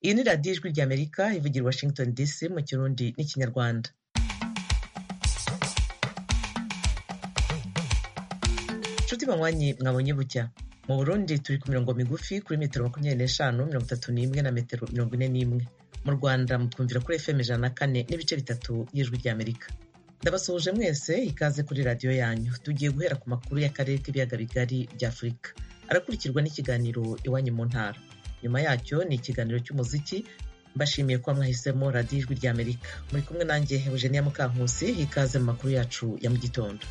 Iyi ni radiyo ijwi ry'Amerika ivugira i Washington DC mu Kirundi n'Ikinyarwanda. Nshuti banywanyi mwabonye bucya mu Burundi turi ku mirongo migufi kuri metero makumyabiri n'eshanu mirongo itatu n'imwe na metero mirongo ine n'imwe mu Rwanda mukumvira kuri FM ijana na kane n'ibice bitatu y'ijwi ry'Amerika. Ndabasuhuje mwese ikaze kuri radiyo yanyu tugiye guhera ku makuru y'akarere k'ibiyaga bigari bya Afurika arakurikirwa n'ikiganiro iwanyu mu ntara nyuma yacyo ni ikiganiro cy'umuziki mbashimiye ko mwahisemo radiyo ijwi ry'amerika muri kumwe nanjye eugenia mukankusi ikaze mu makuru yacu ya mu gitondo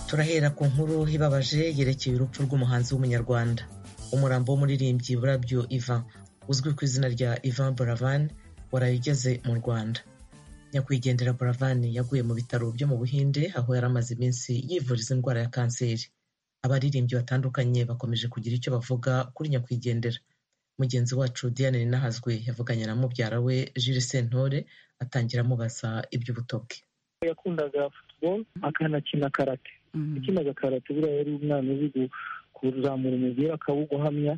turahera ku nkuru ibabaje yerekeye urupfu rw'umuhanzi w'umunyarwanda umurambo w'umuririmbyi burabyo ivan uzwi ku izina rya ivan buravan waraye ugeze mu rwanda nyakwigendera Buravani yaguye mu bitaro byo mu Buhinde aho yari amaze iminsi yivuriza indwara ya kanseri. Abaririmbyi batandukanye bakomeje kugira icyo bavuga kuri nyakwigendera. Mugenzi wacu Diane Ninahazwe yavuganye na mubyara we Jules Sentore atangira amubaza iby'ubuto bwe. yakundaga futuboro akanakina karate yakinaga karate buriya yari umwana uzi kuzamura umubiri akawuguhamya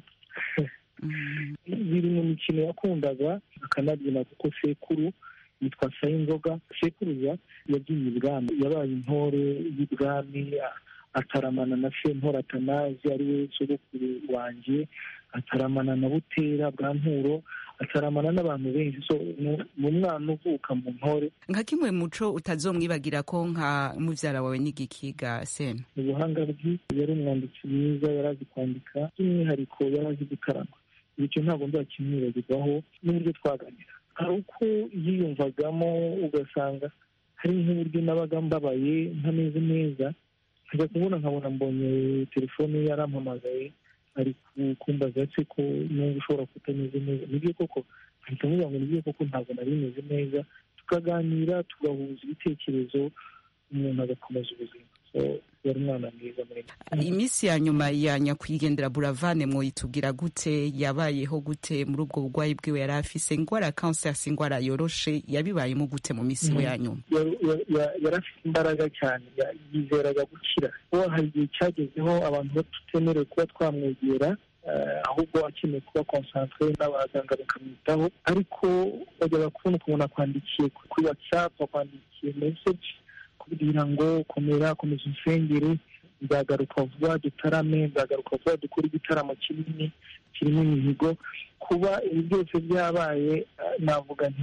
biri mu mikino yakundaga akanabyina kuko sekuru yitwa sayinzoga sekuruza yabyinnye ibwami yabaye intore y'ibwami ataramana na sentora atanazi ari we sogokuru wanjye ataramana na butera bwa nturo ataramana n'abantu benshi so ni umwana uvuka mu ntore nka kimwe muco utazomwibagira ko nka mubyara wawe n'igikiga sena ubuhanga bwe yari umwanditsi mwiza yari azi kwandika by'umwihariko yari azi gutarama bityo ntabwo nzakimwibagirwaho n'uburyo twaganira hari uko yiyumvagamo ugasanga hari nk'uburyo nabaga mbabaye ntameze neza nkajya kubona nkabona mbonye telefone yarampamagaye ari kumbaza se ko n'ubu ushobora kutameze neza nibyo koko ahita amubwira ngo nibyo koko ntabwo nari meze neza tukaganira tugahuza ibitekerezo umuntu agakomeza ubuzima yari umwana mwiza iminsi ya nyuma ya nyakwigendera buravane mwitubwira gute yabayeho gute muri ubwo burwayi bwiwe yari afise indwara ya kanseri indwara yoroshe yabibayemo gute mu minsi we ya nyuma yari afite imbaraga cyane yizeraga gukira kuko hari igihe cyagezeho abantu batutemerewe kuba twamwegera ahubwo akeneye kuba konsantere n'abaganga bakamwitaho ariko bajyaga kubona ukuntu akwandikiye kuri watsapu akwandikiye meseji kugira ngo komera komeza insengere nzagaruka vuba dutarame nzagaruka vuba dukore igitaramo kinini kirimo imihigo kuba ibi byose byabaye navuga nti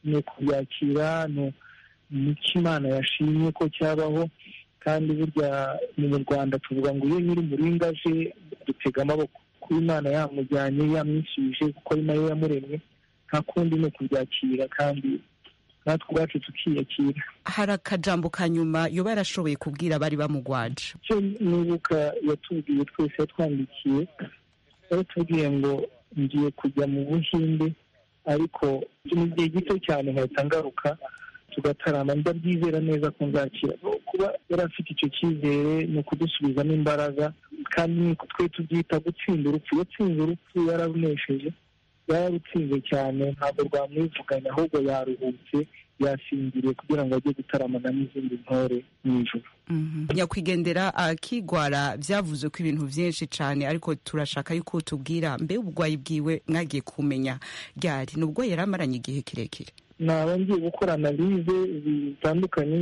ni ukubyakira ni imana yashimye ko cyabaho kandi burya ni mu rwanda tuvuga ngo iyo nyiri umuringa aje dutega amaboko kuba imana yamujyanye yamwishyuje kuko ari nayo yamuremye nta kundi ni ukubyakira kandi natwe ubwacu tukiyakira hari akajambo ka nyuma yoba yarashoboye kubwira abari bamugwaje icyo nibuka yatubwiye twese yatwandikiye yaratubwiye ngo ngiye kujya mu buhinde ariko mu gihe gito cyane nkahita ngaruka tugatarama ndabyizera neza ko nzakira kuba yari afite icyo cyizere ni ukudusubizamo imbaraga kandi niko twe tubyita gutsinda urupfu yatsinze urupfu yararunesheje yararutsinze cyane ntabwo rwamwivuganye ahubwo yaruhutse yasinziriye kugira ngo ajye gutaramana n'izindi ntore mu ijoro nyakwigendera akigwara byavuze ko ibintu byinshi cyane ariko turashaka yuko tubwira mbe uburwayi bwiwe mwagiye kumenya ryari ni ubwo yari amaranye igihe kirekire naba ngiye gukora analize zitandukanye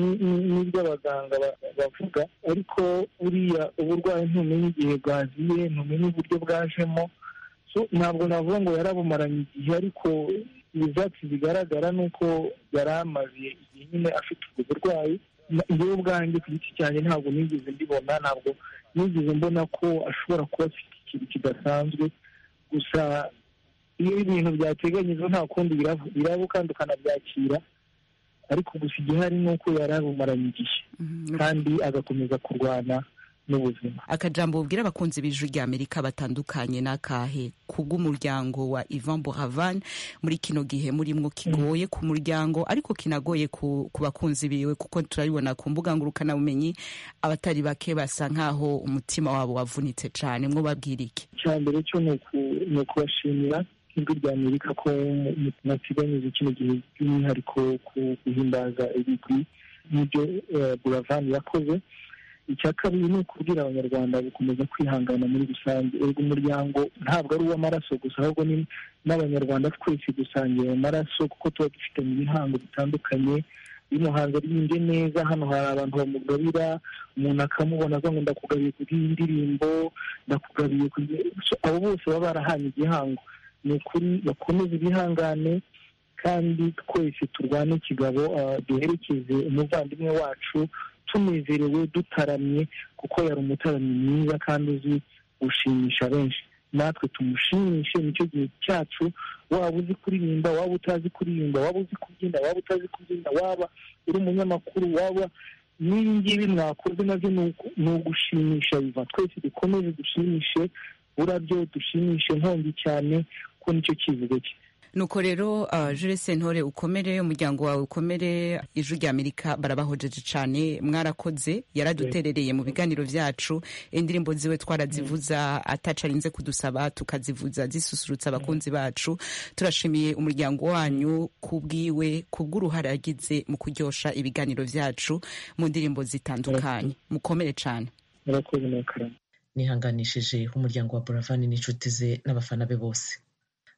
n'ibyo abaganga bavuga ariko buriya uburwayi ntumenye igihe bwaziye ntumenye uburyo bwajemo ntabwo navuga ngo yarabumaranye igihe ariko ibyatsi bigaragara ni uko yari amaze igihe nyine afite ubwo burwayi yewe ubwanjye ku giti cyanjye ntabwo nigeze mbibona ntabwo nigeze mbona ko ashobora kuba afite ikintu kidasanzwe gusa iyo ibintu byateganyijwe nta kundi biraba kandi ukanabyakira ariko gusa igihari ni uko yari abumaranye igihe kandi agakomeza kurwana n'ubuzima akajambo bubwira abakunzi b'ijwi ry'amerika batandukanye n'akahe kubw'umuryango wa ivan buravan muri kino gihe murimwo kigoye ku muryango ariko kinagoye ku, ku bakunzi biwe kuko turabibona ku mbuga ngurukanabumenyi abatari bake basa nk'aho umutima wabo wavunitse cyane mwo babwira iki icya mbere cyo ni ukubashimira ijwi ry'amerika ko mwateganyije kino gihe by'umwihariko ku guhimbaza ibigwi n'ibyo buravan yakoze icya kabiri ni ukubwira abanyarwanda gukomeza kwihangana muri rusange erega umuryango ntabwo ari uw'amaraso gusa ahubwo ni n'abanyarwanda twese dusangiye ayo maraso kuko tuba dufitanye ibihango bitandukanye bino hanze rinde neza hano hari abantu bamugabira umuntu akamubona avuga ngo ndakugabiye kuri iyi ndirimbo ndakugabiye kuri abo bose baba barahanye igihango ni ukuri bakomeze bihangane kandi twese turwane ikigabo duherekeze umuvandimwe wacu tunezerewe dutaramye kuko yari umutaramyi mwiza kandi uzi gushimisha benshi natwe tumushimishe nicyo gihe cyacu waba uzi kuririmba waba utazi kuririmba waba uzi kubyina waba utazi kubyina waba uri umunyamakuru waba n'ibi ngibi mwakoze nabyo ni ugushimisha biva twese dukomeze dushimishe burabyo dushimishe nkongi cyane ko nicyo kivugo cye nuko rero jure sentore ukomere umuryango wawe ukomere ijwi ry'amerika barabahojeje cyane mwarakoze yaraduterereye mu biganiro byacu indirimbo ziwe twarazivuza atacarinze kudusaba tukazivuza zisusurutsa abakunzi bacu turashimiye umuryango wanyu kubwiwe kubw'uruhare yagize mu kuryosha ibiganiro byacu mu ndirimbo zitandukanye mukomere cyane nihanganishije umuryango wa buravani n'inshuti ze n'abafana be bose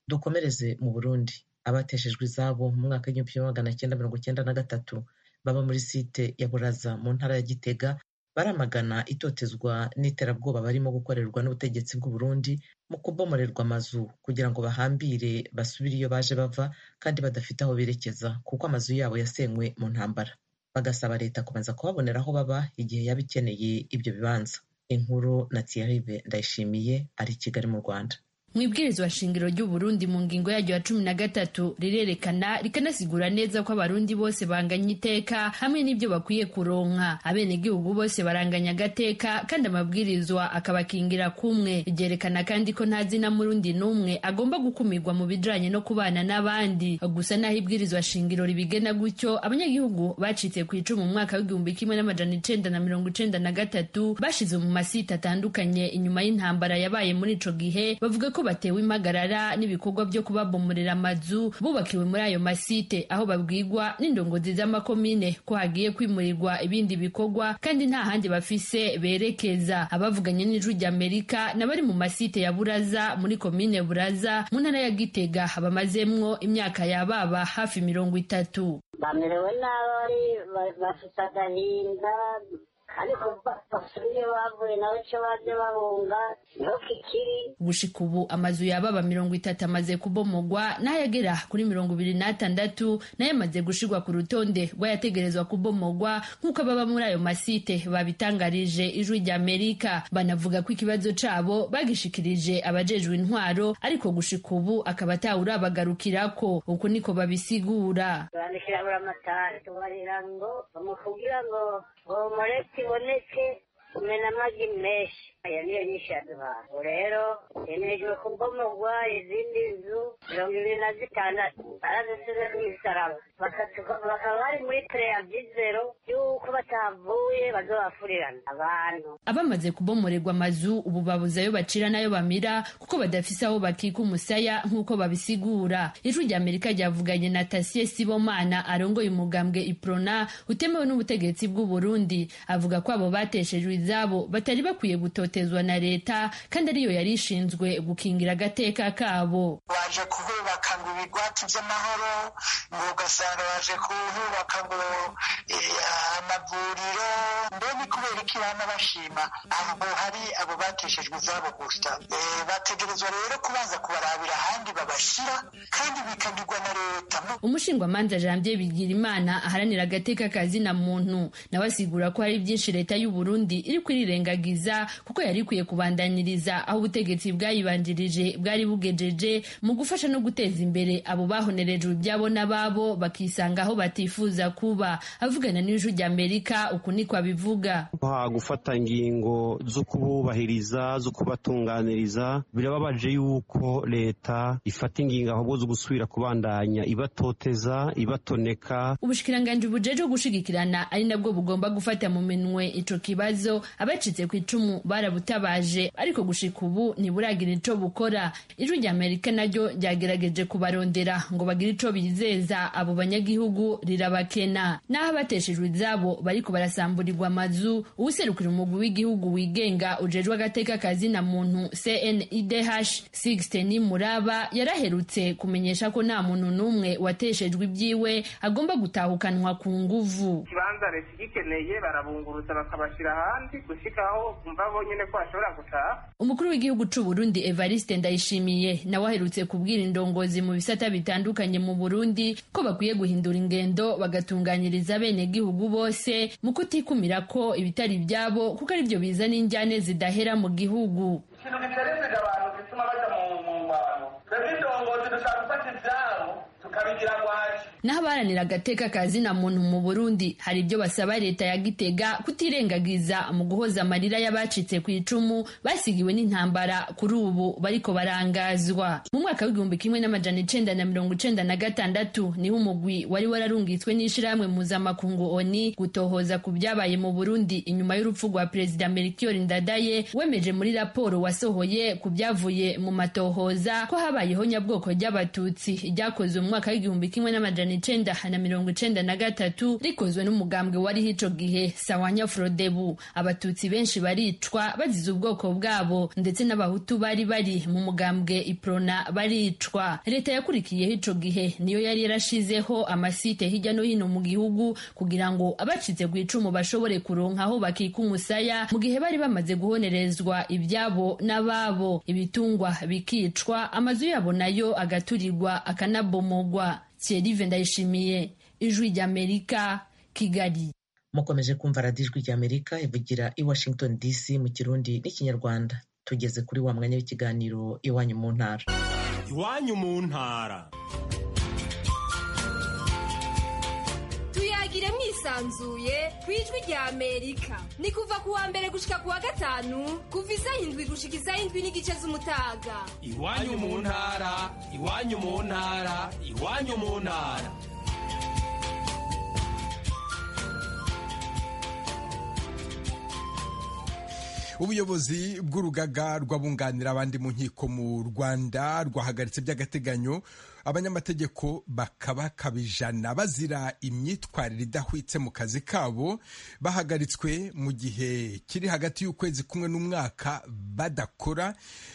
dukomereze mu burundi abateshejwe izabo mu mwaka w'igihumbi kimwe magana cyenda mirongo cyenda na gatatu baba muri site ya buraza mu ntara ya gitega baramagana itotezwa n'iterabwoba barimo gukorerwa n'ubutegetsi bw'uburundi mu kubomorerwa amazu kugira ngo bahambire basubire iyo baje bava kandi badafite aho berekeza kuko amazu yabo yasenywe mu ntambara bagasaba leta kubanza kubabonera aho baba igihe yaba ikeneye ibyo bibanza inkuru na tiyaribe ndayishimiye ari i kigali mu rwanda mu ibwirizwa shingiro ry'uburundi mu ngingo yaryo ya cumi na gatatu rirerekana rikanasigura neza ko abarundi bose banganya iteka hamwe n'ibyo bakwiye kuronka abenegihugu bose baranganya agateka kandi amabwirizwa akabakingira kumwe ryerekana kandi ko nta zina murundi n'umwe agomba gukumirwa mu bijanye no kubana n'abandi gusa naho ibwirizwa shingiro ribigena gutyo abanyagihugu bacitse ku icumu mu mwaka w'igihumbi kimwe n'amajana icenda na mirongo icenda na gatatu bashize mu masite atandukanye inyuma y'intambara yabaye muri ico gihe bavuga ko ko batewe impagarara n'ibikorwa byo kubabomorera amazu bubakiwe muri ayo masite aho babwirwa n'indongozi z'amakomine ko hagiye kwimurirwa ibindi bikorwa kandi nta handi bafise berekeza abavuganye n'ijwi ry'amerika n'abari mu masite ya buraza muri komine buraza mu ntara ya gitega bamazemwo imyaka yababa hafi mirongo itatu bamerewe nabi bafite agahinda ariko basubiye bavuye nawe icyo baje babunga niho kikiri gushika ubu amazu yababa mirongo itatu amaze kubomogwa n'ayagera kuri mirongo ibiri n'atandatu nayo amaze gushirwa ku rutonde rw'ayategerezwa kubomogwa nk'uko ababa muri ayo masite babitangarije ijwi ry'amerika banavuga ko ikibazo cabo bagishikirije abajejwe intwaro ariko gushika ubu akaba atawurabagarukirako uko niko babisigura bandikira buri amatara tubarira ngo bamukubwira ngo bomore kiboneke kumena amagi menshi aya niyo nyinshi yaduhaye rero yemejwe kubomogwa izindi nzu mirongo ibiri na zitandatu barazisize ku misaraba bakaba bari muri pureya byizero y'uko batavuye bazobafurirana abantu abamaze kubomorerwa amazu ubu babuze ayo bacira n'ayo bamira kuko badafise aho bakika umusaya nk'uko babisigura ijwi ry'amerika ryavuganye na tasiye sibomana arongoye umugambwe iprona utemewe n'ubutegetsi bw'uburundi avuga ko abo bateshejwe izabo batari bakwiye gutota itotezwa na leta kandi ariyo yari ishinzwe gukingira agateka kabo baje kuhubaka ngo ibigwati by'amahoro ngo ugasanga baje kuhubaka ngo amavuriro mbe ni kubera iki bana bashima aho hari abo bateshejwe izabo gusa bategerezwa rero kubanza kubarabira ahandi babashyira kandi bikagirwa na leta umushingamanza janvier bigirimana aharanira agateka kazina muntu nawe asigura ko hari byinshi leta y'u Burundi iri kwirirengagiza kuko yari ikwiye kubandaniriza aho ubutegetsi bwayibanjirije bwari bugejeje mu gufasha no guteza imbere abo bahonerejwe ibyabo n'ababo bakisanga aho batifuza kuba avugana n'ijwi ry'amerika uku niko abivuga gufata ingingo zo kububahiriza zo kubatunganiriza birababaje yuko leta ifata ingingo ahubwo zo gusubira kubandanya ibatoteza ibatoneka ubushikiranganji bujejwe gushigikirana ari nabwo bugomba gufata mu minwe ico kibazo abacitse ku icumu bara barabutabaje ariko gushika ubu ntiburagira ico bukora ijwi rya amerika naryo ryagerageje kubarondera ngo bagire ico bizeza abo banyagihugu rirabakena n'aho abateshejwe izabo bariko barasamburirwa amazu uwuserukira umugwi w'igihugu wigenga ujejwe agateka kazina muntu cnidh sixten muraba yaraherutse kumenyesha ko nta muntu n'umwe wateshejwe ibyiwe agomba gutahukanwa ku nguvu ikibanza leta igikeneye barabungurutsa bakabashyira ahandi gushyikaho bumva bo nyine ko bashobora gutaha umukuru w'igihugu c'u Burundi Evariste Ndayishimiye nawe aherutse kubwira indongozi mu bisata bitandukanye mu Burundi ko bakwiye guhindura ingendo bagatunganyiriza bene gihugu bose mu kutikumira ko ibitari byabo kuko ari byo bizana injyane zidahera mu gihugu ikintu giterezega abantu gituma bajya mu ngwano twebwe indongozi dushaka gufata ibyabo tukabigira gwaje n'abaharanira agateka kazina muntu mu burundi hari ibyo basaba leta ya gitega kutirengagiza mu guhoza amarira y'abacitse ku icumu basigiwe n'intambara kuri ubu bariko barangazwa mu mwaka w'igihumbi kimwe n'amajana icenda na mirongo icenda na gatandatu niho umugwi wari wararungitswe n'ishirahamwe mpuzamakungu oni gutohoza ku byabaye mu burundi inyuma y'urupfu rwa perezida melchior ndadaye wemeje muri raporo wasohoye ku byavuye mu matohoza ko habayeho nyabwoko ry'abatutsi ryakozwe mu mwaka w'igihumbi kimwe n'amajana amajana icenda na mirongo icenda na gatatu rikozwe n'umugambwe wariho ico gihe sawanya frodebu abatutsi benshi baricwa bazize ubwoko bwabo ndetse n'abahutu bari bari mu mugambwe iprona baricwa leta yakurikiyeho ico gihe niyo yari yarashizeho amasite hirya no hino mu gihugu kugira ngo abacitse ku icumu bashobore kuronka aho bakika umusaya mu gihe bari bamaze guhonerezwa ibyabo n'ababo ibitungwa bikicwa amazu yabo nayo agaturirwa akanabomogwa Thierry Ndayishimiye ijwi ry'Amerika Kigali mukomeje kumva radiyo ijwi ry'Amerika ivugira i Washington DC mu kirundi n'ikinyarwanda tugeze kuri wa mwanya w'ikiganiro iwanyu mu ntara iwanyu mu ntara tuyagire mwisanzuye ku ijwi ry'Amerika ni kuva ku wa mbere gushika ku wa gatanu kuva isaha indwi gushika isaha indwi n'igice z'umutaga iwanyu mu ntara iwanyu mu ntara iwanyu mu ntara ubuyobozi bw'urugaga rw'abunganira abandi mu nkiko mu rwanda rwahagaritse by'agateganyo abanyamategeko bakabakabijana bazira imyitwarire idahwitse mu kazi kabo bahagaritswe mu gihe kiri hagati y'ukwezi kumwe n'umwaka badakora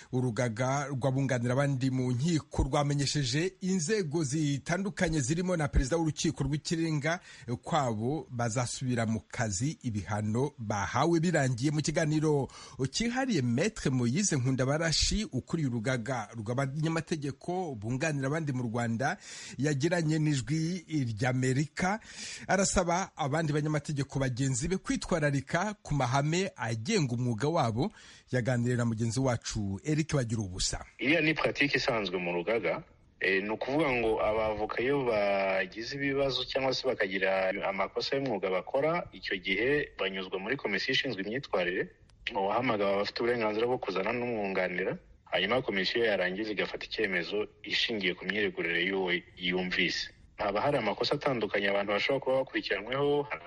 urugaga rw'abunganira abandi mu nkiko rwamenyesheje inzego zitandukanye zirimo na perezida w'urukiko rw'ikirenga kwabo bazasubira mu kazi ibihano bahawe birangiye mu kiganiro kihariye metre moyize nkundabarashi ukuriye urugaga rw'abanyamategeko bunganira abandi mu rwanda yagiranye n'ijwi ry'amerika arasaba abandi banyamategeko bagenzi be kwitwararika ku mahame agenga umwuga wabo yaganiriye na mugenzi wacu eric bagira ubusa iriya ni puratike isanzwe mu rugaga ni ukuvuga ngo abavoka iyo bagize ibibazo cyangwa se bakagira amakosa y'umwuga bakora icyo gihe banyuzwa muri komisiyo ishinzwe imyitwarire uwahamagara abafite uburenganzira bwo kuzana n'umwunganira hanyuma komisiyo yarangiza igafata icyemezo ishingiye ku myiregurire y'uwo yumvise haba hari amakosa atandukanye abantu bashobora kuba bakurikiranyweho hari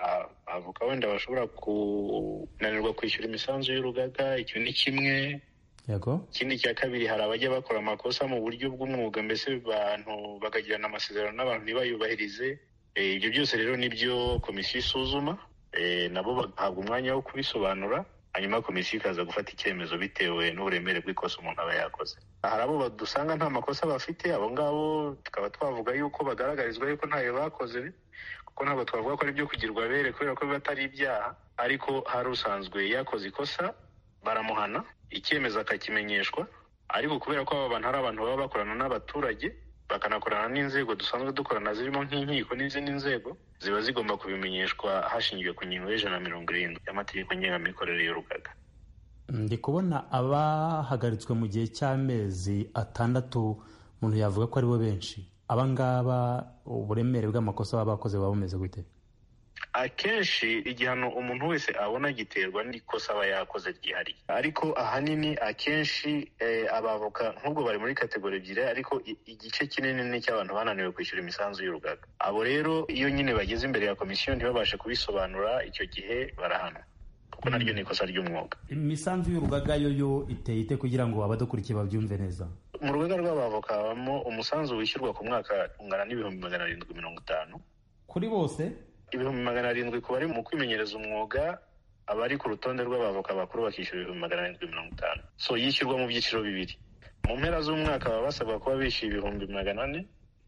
avoka wenda bashobora kunanirwa kwishyura imisanzu y'urugaga icyo ni kimwe ikindi cya kabiri hari abajya bakora amakosa mu buryo bw'umwuga mbese bantu bakagirana amasezerano n'abantu ntibayubahirize ibyo byose rero nibyo komisiyo isuzuma nabo bagahabwa umwanya wo kubisobanura hanyuma komisiyo ikaza gufata icyemezo bitewe n'uburemere bw'ikosa umuntu aba yakoze hari abo dusanga nta makosa bafite abo ngabo tukaba twavuga yuko bagaragarizwa yuko ntayo bakoze kuko ntabwo twavuga ko ari ibyo kugirwa abere kubera ko biba atari ibyaha ariko hari usanzwe yakoze ikosa baramuhana icyemezo akakimenyeshwa ariko kubera ko aba bantu hari abantu baba bakorana n'abaturage bakanakorana n'inzego dusanzwe dukorana zirimo nk'inkiko n'izindi nzego ziba zigomba kubimenyeshwa hashingiwe ku ngingo y'ijana na mirongo irindwi y'amategeko ngengamikorere y'urugaga ndi kubona abahagaritswe mu gihe cy'amezi atandatu umuntu yavuga ko ari bo benshi abangaba uburemere bw'amakosa baba bakoze baba bumeze gute akenshi igihano umuntu wese abona giterwa n'ikosa aba yakoze ryihariye ariko ahanini akenshi abavoka nk'ubwo bari muri kategori ebyiri ariko igice kinini ni icy'abantu bananiwe kwishyura imisanzu y'urugaga abo rero iyo nyine bageze imbere ya komisiyo ntibabashe kubisobanura icyo gihe barahanwa kuko kuko naryo ni ikosa ry'umwuga imisanzu y'urugaga yo yo iteye ite kugira ngo abadakurikiye babyumve neza mu rugaga rw'abavoka habamo umusanzu wishyurwa ku mwaka ungana n'ibihumbi magana arindwi mirongo itanu kuri bose ibihumbi magana arindwi ku bari mu kwimenyereza umwuga abari ku rutonde rw'abavoka bakuru bakishyura ibihumbi magana arindwi mirongo itanu so yishyurwa mu byiciro bibiri mu mpera z'umwaka baba basabwa kuba bishyuye ibihumbi magana ane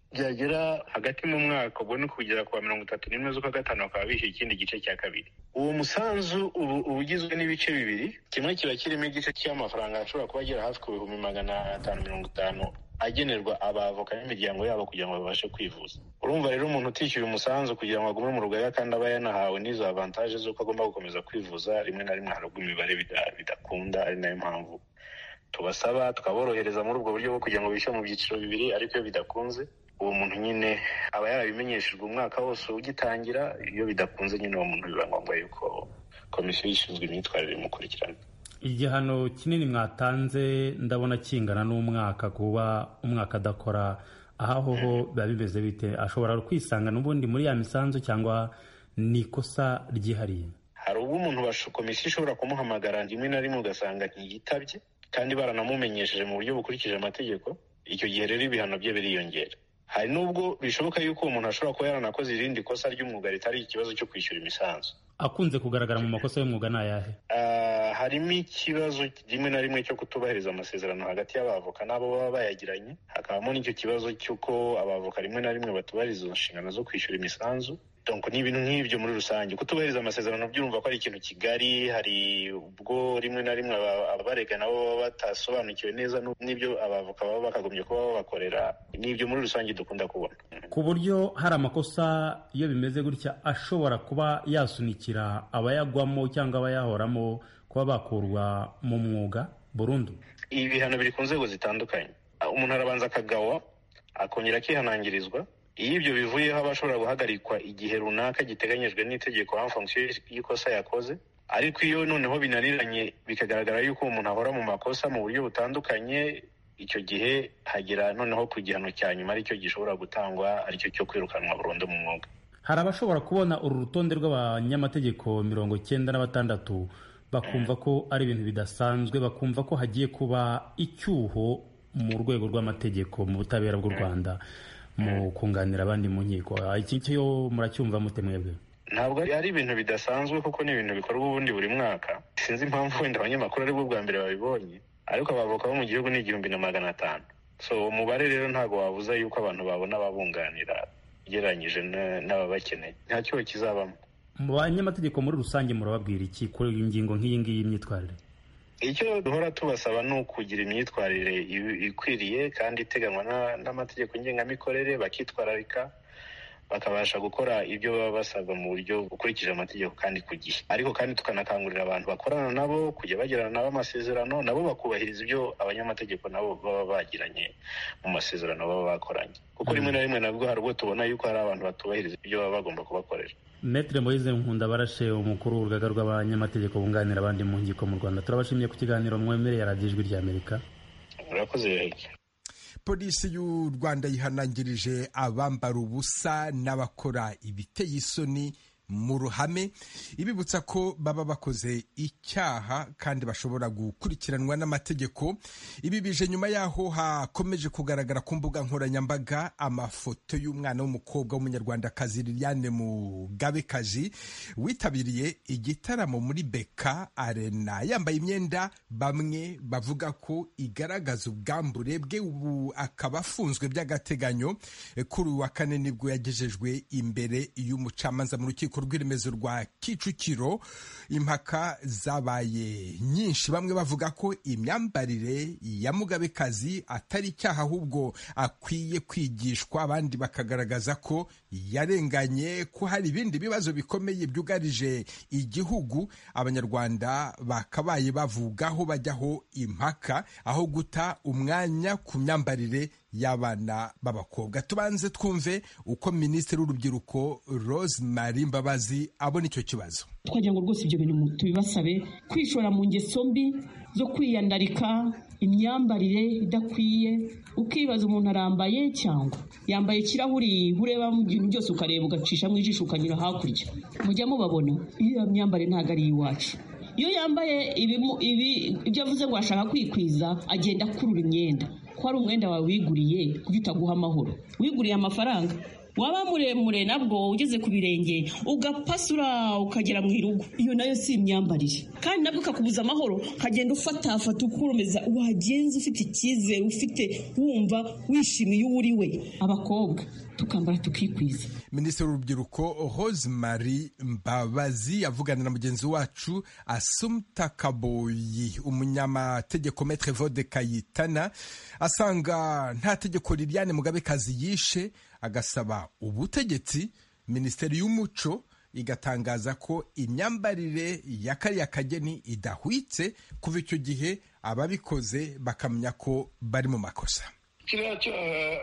byagera hagati mu mwaka ubwo ni kugera ku wa mirongo itatu n'imwe z'ukwa gatanu bakaba bishyuye ikindi gice cya kabiri uwo musanzu uba uba ugizwe n'ibice bibiri kimwe kiba kirimo igice cy'amafaranga ashobora kuba agera hafi ku bihumbi magana atanu mirongo itanu agenerwa abavoka n'imiryango yabo kugira ngo babashe kwivuza urumva rero umuntu utishyuye umusanzu kugira ngo agume mu rugaga kandi aba yanahawe n'izo avantaje z'uko agomba gukomeza kwivuza rimwe na rimwe harugwa imibare bida- bidakunda ari nayo mpamvu tubasaba tukaborohereza muri ubwo buryo bwo kugira ngo bishyure mu byiciro bibiri ariko iyo bidakunze uwo muntu nyine aba yarabimenyeshejwe umwaka wose ugitangira iyo bidakunze nyine uwo muntu biba ngombwa yuko komisiyo ishinzwe imyitwarire imukurikirana igihano kinini mwatanze ndabona kingana n'umwaka kuba umwaka adakora aho ho biba bimeze bite ashobora kwisanga n'ubundi muri ya misanzu cyangwa ni ikosa ryihariye hari ubwo umuntu basho- komisiyo ishobora kumuhamagara rimwe na rimwe ugasanga ntiyitabye kandi baranamumenyesheje mu buryo bukurikije amategeko icyo gihe rero ibihano bye biriyongera hari n'ubwo bishoboka yuko uwo muntu ashobora kuba yaranakoze irindi kosa ry'umwuga ritari ikibazo cyo kwishyura imisanzu akunze kugaragara mu makosa y'umwuga ni ayahe Ah, harimo ikibazo rimwe na rimwe cyo kutubahiriza amasezerano hagati y'abavoka n'abo baba bayagiranye hakabamo n'icyo kibazo cy'uko abavoka rimwe na rimwe batubahiriza izo nshingano zo kwishyura imisanzu donc ni ibintu nk'ibyo muri rusange kutubahiriza amasezerano byumva ko ari ikintu kigari hari ubwo rimwe na rimwe aba- abarega nabo baba batasobanukiwe neza n'u- n'ibyo abavoka baba bakagombye kuba babakorera ni ibyo muri rusange dukunda kubona ku buryo hari amakosa iyo bimeze gutya ashobora kuba yasunikira abayagwamo cyangwa abayahoramo kuba bakurwa mu mwuga burundu ibihano biri ku nzego zitandukanye umuntu arabanza akagawa akongera akihanangirizwa iyo ibyo bivuyeho aba ashobora guhagarikwa igihe runaka giteganijwe n'itegeko en fonction y'ikosa yakoze ariko iyo noneho binaniranye bikagaragara yuko uwo muntu ahora mu makosa mu buryo butandukanye icyo gihe hagera noneho ku gihano cya nyuma aricyo gishobora gutangwa aricyo cyo kwirukanwa burundu mu mwuga hari abashobora kubona uru rutonde rw'abanyamategeko mirongo icyenda na batandatu bakumva ko ari ibintu bidasanzwe bakumva ko hagiye kuba icyuho mu rwego rw'amategeko mu butabera bw'u rwanda mu kunganira abandi mu nkiko Ah, iki cyo muracyumva mute mwebwe ntabwo ari ari ibintu bidasanzwe kuko ni ibintu bikorwa ubundi buri mwaka sinzi impamvu wenda abanyamakuru aribwo bwa mbere babibonye ariko abavoka bo mu gihugu ni igihumbi na magana atanu so uwo mubare rero ntabwo wabuza yuko abantu babona ababunganira ugereranyije na- n'ababakeneye nta cyoho kizabamo mu banyamategeko muri rusange murababwira iki kuri iyi ngingo nk'iyi ngiyi y'imyitwarire icyo duhora tubasaba ni ukugira imyitwarire i- ikwiriye kandi iteganywa na- n'amategeko ngengamikorere bakitwararika bakabasha gukora ibyo baba basabwa mu buryo bukurikije amategeko kandi ku gihe ariko kandi tukanakangurira abantu bakorana nabo kujya bagirana nabo amasezerano nabo bakubahiriza ibyo abanyamategeko nabo baba bagiranye mu masezerano baba bakoranye kuko rimwe na rimwe nabwo hari ubwo tubona yuko hari abantu batubahiriza ibyo baba bagomba kubakorera Maître Moise Nkundabarashe umukuru w'urugaga rw'abanyamategeko bunganira abandi mu nkiko mu Rwanda turabashimiye ku kiganiro mwemereye radiyo ijwi ry'Amerika murakoze polisi y'u rwanda yihanangirije abambara ubusa n'abakora ibiteye isoni mu ruhame ibibutsa ko baba bakoze icyaha kandi bashobora gukurikiranwa n'amategeko ibi bije nyuma y'aho hakomeje kugaragara ku mbuga nkoranyambaga amafoto y'umwana w'umukobwa w'umunyarwandakazi liliane mugabekazi witabiriye igitaramo muri beka arena yambaye imyenda bamwe bavuga ko igaragaza ubwambure bwe ubu akaba afunzwe by'agateganyo Eh, kuri uyu wa kane nibwo yagejejwe imbere y'umucamanza mu rukiko rw'iremezo rwa kicukiro impaka zabaye nyinshi bamwe bavuga ko imyambarire ya mugabekazi atari icyaha ahubwo akwiye kwigishwa abandi bakagaragaza ko yarenganye ko hari ibindi bibazo bikomeye byugarije igihugu abanyarwanda bakabaye bavugaho bajyaho impaka aho guta umwanya ku myambarire y'abana b'abakobwa tubanze twumve uko minisitiri w'urubyiruko rose marie mbabazi abona icyo kibazo twagira ngo rwose ibyo bintu tubibasabe kwishora mu ngeso mbi zo kwiyandarika imyambarire idakwiye ukibaza umuntu arambaye cyangwa yambaye ikirahuri urebamo ibintu byose ukareba ugacishamo ijisho ukanyura hakurya mujya mubabona iyo myambarire ntabwo ari iy'iwacu iyo yambaye ibimu- ibi ibyo avuze ngo ashaka kwikwiza agenda akurura imyenda ko ari umwenda wawe wiguriye kuko utaguha amahoro wiguriye amafaranga waba muremure nabwo ugeze ku birenge ugapasura ukagera mu irugo iyo nayo si imyambarire kandi nabwo ikakubuza amahoro ukagenda ufatafata ukurumeza wagenza ufite icyizere ufite wumva wishimiye uwo uri we abakobwa tukambara tukikwiza minisitiri w'urubyiruko rosemary mbabazi avugana na mugenzi wacu asumta kaboyi umunyamategeko metre vode kayitana asanga nta tegeko liliane mugabekazi yishe agasaba ubutegetsi minisiteri y'umuco igatangaza ko imyambarire ya kariya kageni idahwitse kuva icyo gihe ababikoze bakamenya ko bari mu makosa kiriya cyaha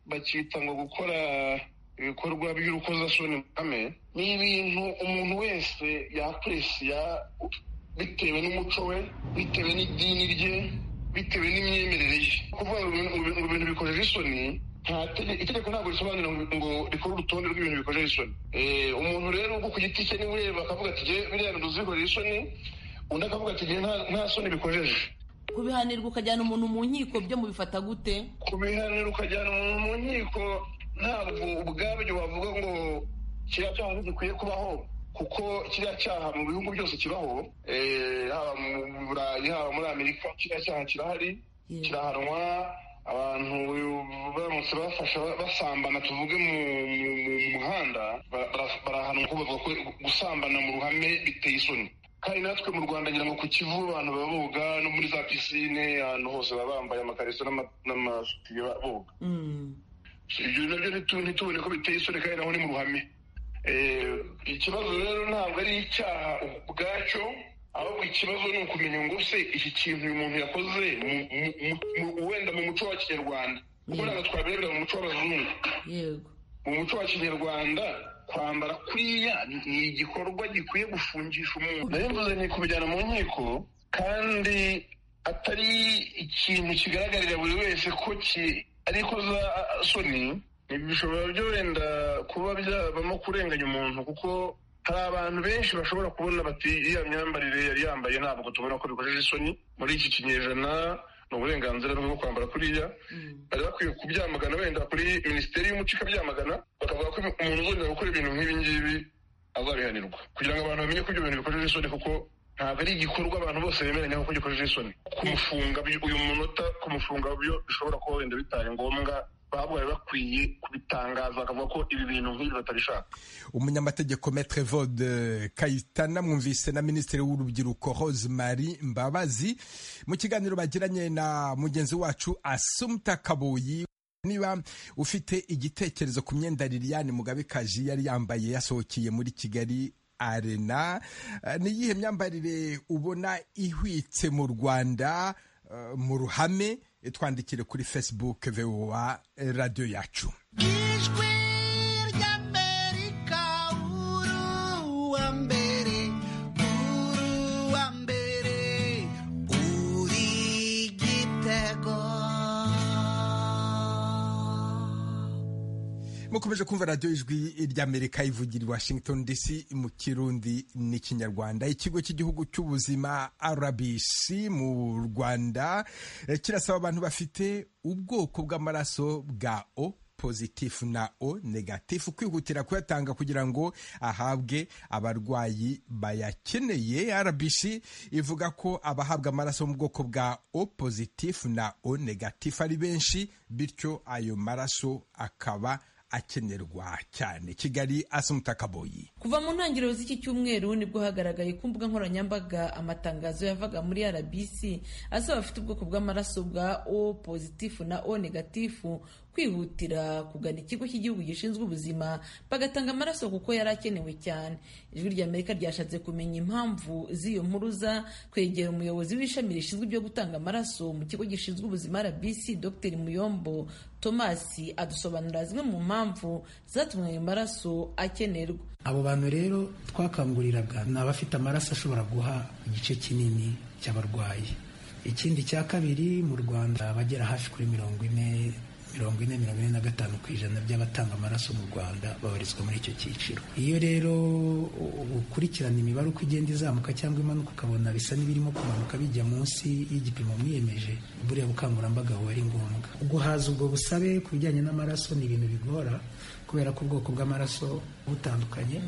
bakita ngo gukora ibikorwa by'urukozasoni kame ni ibintu umuntu wese yakuresiya bitewe n'umuco we bitewe n'idini rye bitewe n'imyemerere ye kuvuga ngo ibintu- ngo ibintu bikojeje isoni nta tege- itegeko ntabwo risobanura ngo ngo rikore urutonde rw'ibintu bikojeje isoni Eh, umuntu rero ubwo ku giti cye niwe ureba akavuga ati "Jye biriya bintu bikorera isoni undi akavuga ati "Jye nta- nta soni bikojeje kubihanirwa ukajyana umuntu mu nkiko byo mubifata gute kubihanira ukajyana umuntu mu nkiko ntabwo ubwabyo wavuga ngo kiriya cyaha ntigikwiye kubaho kuko kiriya cyaha mu bihugu byose kibaho Eh, haba mu burayi haba muri amerika kiriya cyaha kirahari kirahanwa abantu baramutse bafasha basambana tuvuge mu mu- mu muhanda ba- bara- barahanwa ko bavuga ko gusambana mu ruhame biteye isoni kandi natwe mu rwanda ngira ngo ku kivu abantu baba boga no muri za pisine ahantu hose baba bambaye amakariso n'ama- n'amasutiye ba- boga ibyo nabyo ntitu- ntitubone ko biteye isoni kandi naho ni mu ruhame Eh, ikibazo rero ntabwo ari icyaha ubwacyo ahubwo ikibazo ni ukumenya ngo se iki kintu uyu muntu yakoze mu- mu- mu- mu- wenda mu muco wa kinyarwanda kuko ntabwo twabirebera mu muco w'abazungu yego mu muco wa kinyarwanda kwambara kuriya ni- ni igikorwa gikwiye gufungisha umuntu nayo mvuze ni kubijyana mu nkiko kandi atari ikintu kigaragarira buri wese ko ki ari ikoza soni Ibi bishobora byo wenda kuba byabamo kurenganya umuntu kuko hari abantu benshi bashobora kubona bati iriya myambarire yari yambaye ntabwo tubona ko bikojeje isoni muri iki kinyejana ni uburenganzira bwo kwambara kuriya bari bakwiye kubyamagana wenda kuri minisiteri y'umuco ikabyamagana bakavuga ko umuntu uzongera gukora ibintu nk'ibi ngibi azabihanirwa kugira ngo abantu bamenye ko ibyo bintu bikojeje isoni kuko ntabwo ari igikorwa abantu bose bemeranyaho ko gikojeje isoni kumufunga bi- uyu munota kumufunga byo bishobora kuba wenda bitaye ngombwa bahabwa bari bakwiye kubitangaza bakavuga ko ibi bintu nk'ibi batabishaka umunyamategeko metre vode kayitana mwumvise na minisitiri w'urubyiruko rosemary mbabazi mu kiganiro bagiranye na mugenzi wacu asumta kabuyi niba ufite igitekerezo ku myenda liliane mugabekaji yari yambaye yasohokeye muri kigali arena Eh, ni iyihe myambarire ubona ihwitse mu rwanda eh, mu ruhame Eh, twandikire kuri facebook voa radiyo yacu ijwi ry'amerika uruwa mbere uruwa mbere uri igitego mukomeje kumva radiyo ijwi ry'amerika ivugira i washington dc mu kirundi n'ikinyarwanda ikigo cy'igihugu cy'ubuzima rbc mu rwanda eh, kirasaba abantu bafite ubwoko bw'amaraso bwa o pozitifu na o negatifu kwihutira kuyatanga kugira ngo ahabwe abarwayi bayakeneye rbc ivuga ko abahabwa amaraso mu bwoko bwa o pozitifu na o negatifu ari benshi bityo ayo maraso akaba akenerwa cyane kigali asumta kaboyi kuva mu ntangiriro z'iki cyumweru nibwo hagaragaye ku mbuga nkoranyambaga amatangazo yavaga muri rbc asaba abafite ubwoko bw'amaraso bwa o pozitifu na o negatifu kwihutira kugana ikigo cy'igihugu gishinzwe ubuzima bagatanga amaraso kuko yari akenewe cyane ijwi ry'amerika ryashatse kumenya impamvu z'iyo mpuruza kwegera umuyobozi w'ishami rishinzwe ibyo gutanga amaraso mu kigo gishinzwe ubuzima rbc dr muyombo thomas adusobanurira zimwe mu mpamvu zatumye ayo maraso akenerwa abo bantu rero twakanguriraga ni abafite amaraso ashobora guha igice kinini cy'abarwayi ikindi cya kabiri mu rwanda abagera hafi kuri mirongo ine mirongo ine mirongo ine na gatanu ku ijana by'abatanga amaraso mu rwanda babarizwa muri icyo cyiciro iyo rero ukurikirana imibare uko igenda izamuka cyangwa imanuka ukabona bisa n'ibirimo kumanuka bijya munsi y'igipimo mwiyemeje buriya bukangurambaga buba ari ngombwa guhaza ubwo busabe ku bijyanye n'amaraso ni ibintu bigora kubera ko ubwoko bw'amaraso butandukanye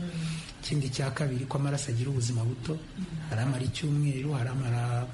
ikindi cya kabiri ko amaraso agira ubuzima buto hari amara icyumweru hari amara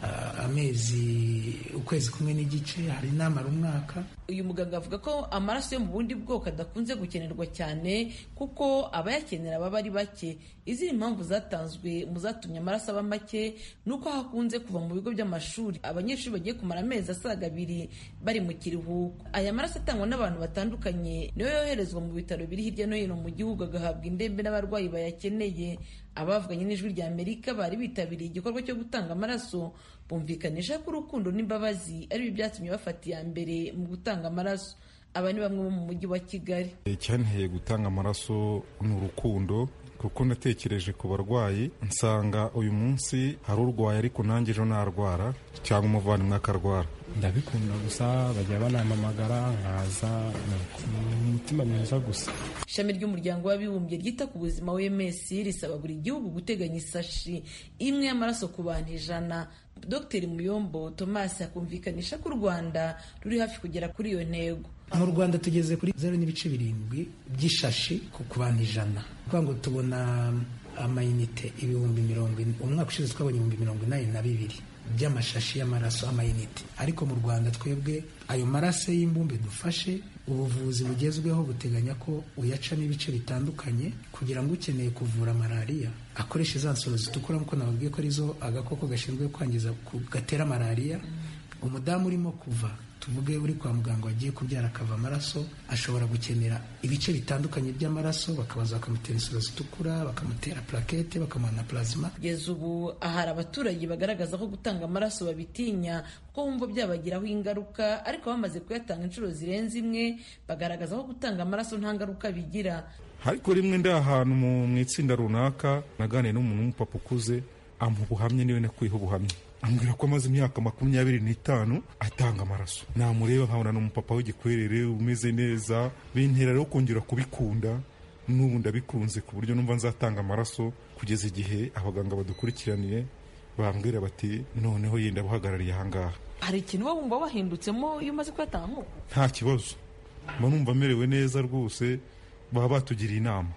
ah, amezi ukwezi kumwe n'igice hari n'amara umwaka uyu muganga avuga ko amaraso yo mu bundi bwoko adakunze gukenerwa cyane kuko abayakenera baba ari bake izindi mpamvu zatanzwe mu zatumye amaraso aba make ni uko aho akunze kuva mu bigo by'amashuri abanyeshuri bagiye kumara amezi asaga abiri bari mu kiruhuko aya maraso atangwa n'abantu batandukanye niyo yoherezwa mu bitaro biri hirya no hino mu gihugu agahabwa indembe n'abarwayi bayakeneye abavuganye n'ijwi rya amerika bari bitabiriye igikorwa cyo gutanga amaraso bumvikanisha ko urukundo n'imbabazi ari byo byatumye bafata iya mbere mu gutanga amaraso aba ni bamwe bo mu mujyi wa kigali icyanteye gutanga amaraso ni urukundo kuko natekereje ku barwayi nsanga uyu munsi hari urwaye ariko nanjye ejo narwara cyangwa umuvandimwe akarwara ndabikunda gusa bajya banampamagara nkaza umutima mwiza gusa ishami ry'umuryango w'abibumbye ryita ku buzima wms risaba buri gihugu guteganya isashi imwe y'amaraso ku bantu ijana dr muyombo thomas akumvikanisha ko u rwanda ruri hafi kugera kuri iyo ntego mu rwanda tugeze kuri zeru n'ibice birindwi by'ishashi ku ku bantu ijana kuvuga ngo tubona amayinite ibihumbi mirongo ine umwaka ushize twabonye ibihumbi mirongo inani na bibiri by'amashashi y'amaraso amayinite ariko mu rwanda twebwe ayo maraso y'imbumbe dufashe ubuvuzi bugezweho buteganya ko uyacamo ibice bitandukanye kugira ngo ukeneye kuvura malariya akoreshe za nsoro zitukura nk'uko nababwiye ko arizo agakoko gashinzwe kwangiza ku- gatera malariya umudamu urimo kuva tuvuge uri kwa muganga wagiye kubyara akava amaraso ashobora gukenera ibice bitandukanye by'amaraso bakabaza bakamutera insoro zitukura bakamutera plakete bakamuha na plazima kugeza ubu ahari abaturage bagaragaza ko gutanga amaraso babitinya kuko bumva byabagiraho ingaruka ariko bamaze kuyatanga inshuro zirenze imwe bagaragaza ko gutanga amaraso nta ngaruka bigira ariko rimwe ndi ahantu mu- mu itsinda runaka naganiye n'umuntu w'umupapa ukuze amuha ubuhamya niwe nakwiha ubuhamya ambwira ko amaze imyaka makumyabiri n'itanu atanga amaraso namureba nkabona n'umupapa w'igikwerere umeze neza bintera rero kongera kubikunda n'ubu ndabikunze ku buryo numva nzatanga amaraso kugeza igihe abaganga badukurikiraniye bambwira bati noneho yenda abuhagarariye ahangaha hari ikintu uba wumva wahindutsemo iyo umaze kuyatanga nk'uko nta kibazo mba numva merewe neza rwose baba batugiriye inama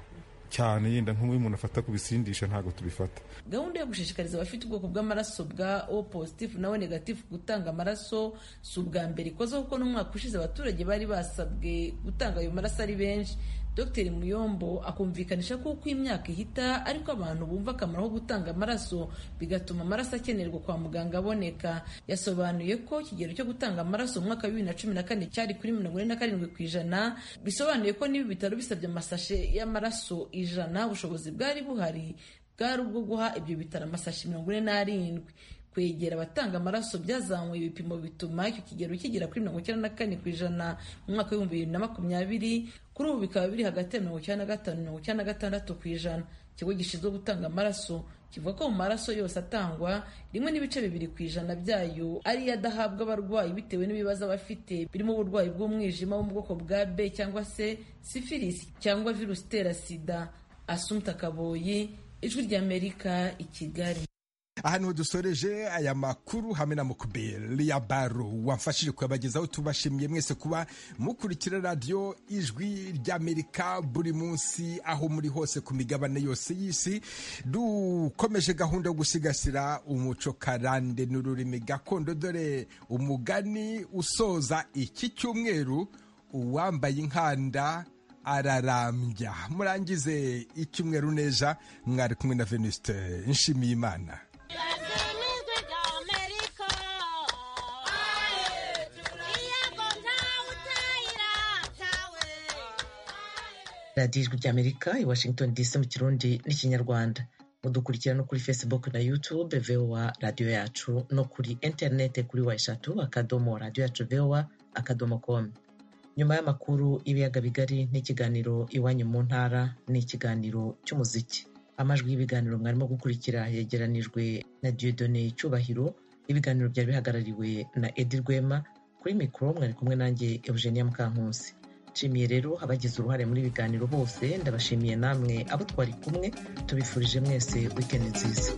cyane yenda nk'umwe umuntu afata ku bisindisha ntabwo tubifata gahunda yo gushishikariza abafite ubwoko bw'amaraso bwa o positifu nawe negatifu gutanga amaraso si ubwa mbere ikoze kuko n'umwaka ushize abaturage bari basabwe gutanga ayo maraso ari benshi dr muyombo akumvikanisha ko uko imyaka ihita ariko abantu bumva akamaro ko gutanga amaraso bigatuma amaraso akenerwa kwa muganga aboneka yasobanuye ko ikigero cyo gutanga amaraso mu mwaka wa bibiri na cumi na kane cyari kuri mirongo ine na karindwi ku ijana bisobanuye ko niba ibitaro bisabye amasashe y'amaraso ijana ubushobozi bwari buhari bwari ubwo guha ibyo bitaro amasashi mirongo ine n'arindwi kwegera abatanga amaraso byazamuye ibipimo bituma icyo kigero kigera kuri mirongo icyenda na kane ku ijana mu mwaka w'ibihumbi bibiri na makumyabiri kuri ubu bikaba biri hagati ya mirongo icyenda na gatanu mirongo icyenda na gatandatu ku ijana ikigo gishinzwe gutanga amaraso kivuga ko mu maraso yose atangwa rimwe n'ibice bibiri ku ijana byayo ariyo adahabwa abarwayi bitewe n'ibibazo abafite birimo uburwayi bw'umwijima wo mu bwoko bwa b cyangwa se sifilisi cyangwa virusi itera sida asumta kaboyi ijwi ry'amerika i kigali aha niho dusoreje aya makuru hamwe na mukubeli ya baro wamfashije kuyabagezaho tubashimiye mwese kuba mukurikira radiyo ijwi ry'amerika buri munsi aho muri hose ku migabane yose y'isi dukomeje gahunda yo gusigasira umuco karande n'ururimi gakondo dore umugani usoza iki cyumweru uwambaye inkanda ararambya murangize icyumweru neza mwari kumwe na venuste nshimiye imana radiyo ijwi ry'amerika i washington dc mu kirundi n'ikinyarwanda mudukurikira no kuri facebook na youtube vowa radiyo yacu no kuri interinete kuri wa eshatu akadomo radiyo yacu vowa akadomo com nyuma y'amakuru y'ibiyaga bigari n'ikiganiro iwanyu mu ntara ni ikiganiro cy'umuziki amajwi y'ibiganiro mwarimo gukurikira yegeranijwe na diodone cyubahiro ibiganiro byari bihagarariwe na edi rwema kuri mikoro mwari kumwe nanjye eugenia mukankusi nshimiye rero abagize uruhare muri ibiganiro bose ndabashimiye namwe abo twari kumwe tubifurije mwese wikendi nziza